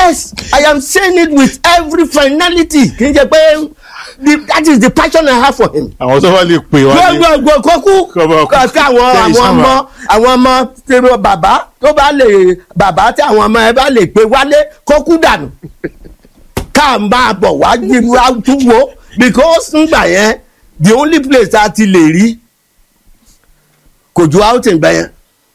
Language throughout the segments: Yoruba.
yes i am saying it with every finality kì í ṣe pé the, that is the passion i have for him. àwọn tó bá lè pè wá ní gbogbo kókú Kọ́mọ- kí àwọn Tẹ́lẹ̀ àwọn sábà. ọmọ àwọn ọmọ tẹ̀rọ bàbá tó bá lè bàbá tí àwọn ọmọ ẹ bá lè pé wálé kókú dànù ká máa bọ̀ wá jíwá túwó because ngbà yẹn the only place a ti lè rí kò ju outing bẹ́yẹn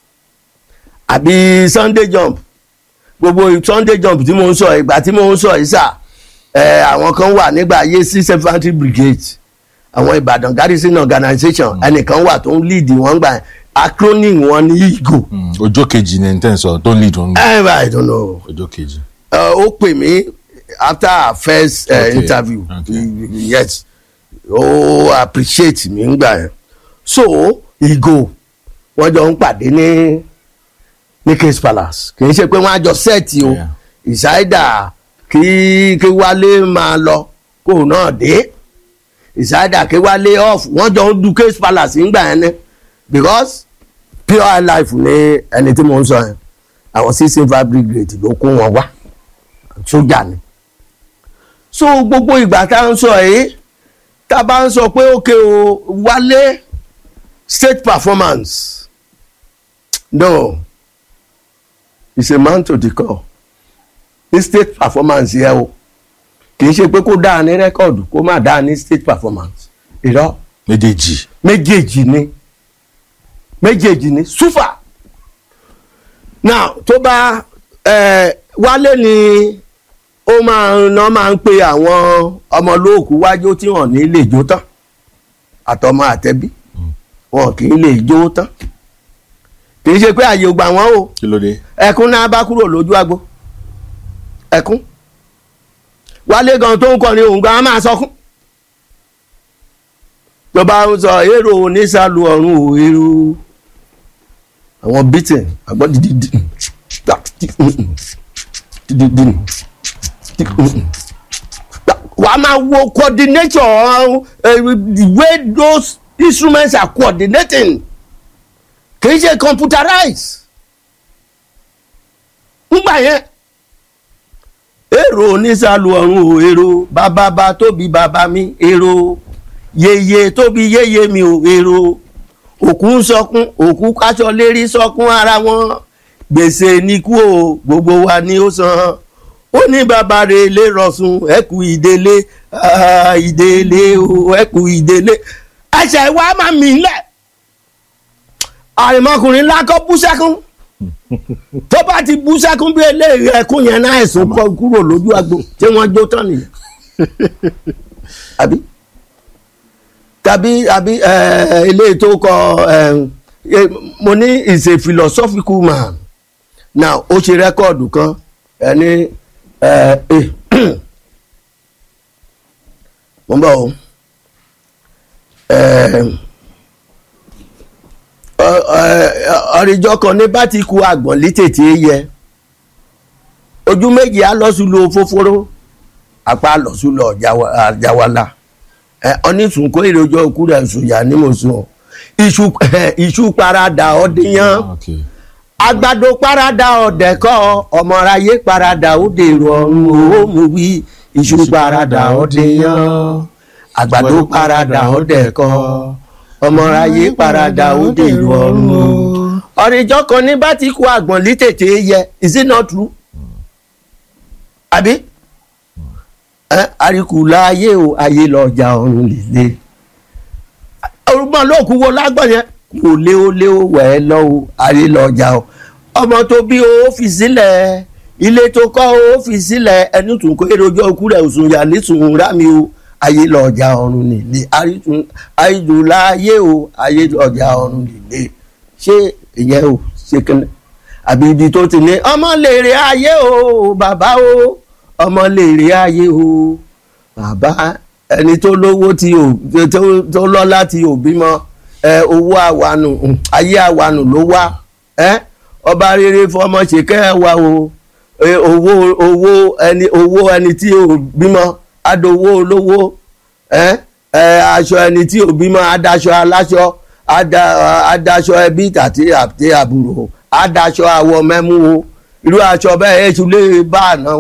àbí sunday jump gbogbo sunday jump tí mo ń sọ ìgbà tí mo ń sọ yìí sà ẹ àwọn kan wà nígbà ayé six infantry brigade àwọn ìbàdàn garrison organisation ẹnìkan wà tó ń lead wọn gbà acronym wọn ní igo Mm, ọjọ́ kejì ní ẹni tẹ́ ń sọ tó ń lead wọn ẹ i don't know ọjọ́ kejì. uh, ó pè mí after our first uh, Okay, interview okay. yes ó appreciate mi ngbà yẹn so igo wọ́n jọ ń pàdé ní ní case palace kì í ṣe pé wọ́n á jọ sẹ́ẹ̀tì o Yeah. ìsáídà kí kí wálé máa lọ kó náà dé ìsáídà kí wálé off wọ́n jọ ń du case palace ngbà yẹn ni because pure life ni ẹni tí mo ń sọ yẹn àwọn sí silver brigade ló kó wọn wá sójà ni so gbogbo ìgbà tá à ń sọ yìí tá a bá ń sọ pé òkè o wálé state performance no it's a man to the call ní state performance yẹ o kì í ṣe pé kó dáa ní rẹ́kọ̀dù kó má dáa ní state performance irọ́ méjèèjì méjèèjì ni méjèèjì ni súfà now tó bá ẹ wálé ni ó máa ń ná máa ń pe àwọn ọmọlóòkú wájú tí wọn ní lè jó tán àtọmọ àtẹbí wọn kì í lè jó tán kì í ṣe pé àyè ò gbà wọn o kí ló dé. ẹkún náà bá kúrò lójú agbo ẹkún wálé gan tó ń kọrin òun gan á máa sọkún tó bá ń sọ èrò onísàlù ọ̀run ò èrò àwọn beating àgbọ̀ dídí wàá máa wo coordination uh, the way those instruments are coordinating kì í ṣe computerized ngbà yẹn èrò onísàlù ọ̀run ò èrò bàbá tóbi bàbá mi èrò yeye tóbi yeye mi ò èrò òkú ń sọkún òkú káṣọ lérí sọkún ara wọn gbèsè níkú o gbogbo wa ni ó san ó ní bàbá rẹ̀ lè rọ̀sùn ẹ̀kú ìdélé ah, ìdélé o ẹ̀kú ìdélé ẹsẹ̀ wa máa mì í lẹ̀ àrèmọkùnrin lákọ́ bú sẹ́kún tó bá ti bú sẹ́kún bí eléyìí ẹkún yẹn náà ẹ̀sùn kọ kúrò lójú agbo tí wọ́n jó tán nìyẹn àbí tàbí àbí ẹ, eléyìí tó kọ ẹ, ẹ, mo ní is a philosophical man now ó ṣe rẹ́kọ̀dù kan ẹni ẹ ẹ mo ń bọ̀ o ẹ ọ̀rìjọ kan ní bá ti ku àgbọ̀n létètè yẹ ojú méjì á lọ́sùn lo fófóró apá lọ́sùn lọ àjáwálà ẹ ọ́nìsùn kó èrè ojú òkú rẹ̀ sùn yà ní mo sùn iṣu iṣu parada ọdíyàn okay. àgbàdo parada ọ̀dẹ̀kọ́ ọmọráyé parada ó dèrò ọ̀run ó mú wí iṣu parada ọdíyàn àgbàdo parada ọ̀dẹ̀kọ́ ọmọráyé parada ó dèrò ọ̀run o. ọ̀rìjọ́ kan ní bá ti kú àgbọ̀n lítètè yẹ is it not true? àbí ẹ àríkùlá ayé o ayé lọ́jà ọ̀run líle orúgbọ́n lóòkú wo lágbọ̀n yẹn kò lé o lé o wẹ̀ ẹ́ lọ o ayé lọ́jà o ọmọ tó bí o fi sílẹ̀ ilé tó kọ́ o fi sílẹ̀ ẹni tún kó èròjọ́ òkú rẹ̀ òsùn yà nísùn rámi o ayé lọ́jà ọ̀run líle àríkùlá ayé o ayé lọ́jà ọ̀run líle ṣé ìyẹn o ṣe kẹ́lẹ́ àbí ibi tó ti ní ọmọ lèrè ayé o bàbá o ọmọ lèrè ayé o bàbá ẹni tó lówó tí ò tó tó lọ́lá tí ò bímọ ẹ owó àwànù um, ayé àwànù ló wá ẹ ọba rere fọmọ ṣèkẹ́ ẹ wá o ẹ, owó owó ẹni owó ẹni tí ò bímọ adowó olówó ẹ ẹ aṣọ ẹni tí ò bímọ adaṣọ aláṣọ ada adaṣọ ẹbí àti àti àbúrò adaṣọ àwọ mẹ́mú o irú aṣọ bẹ́ẹ̀ ẹ̀ tún lè bá àná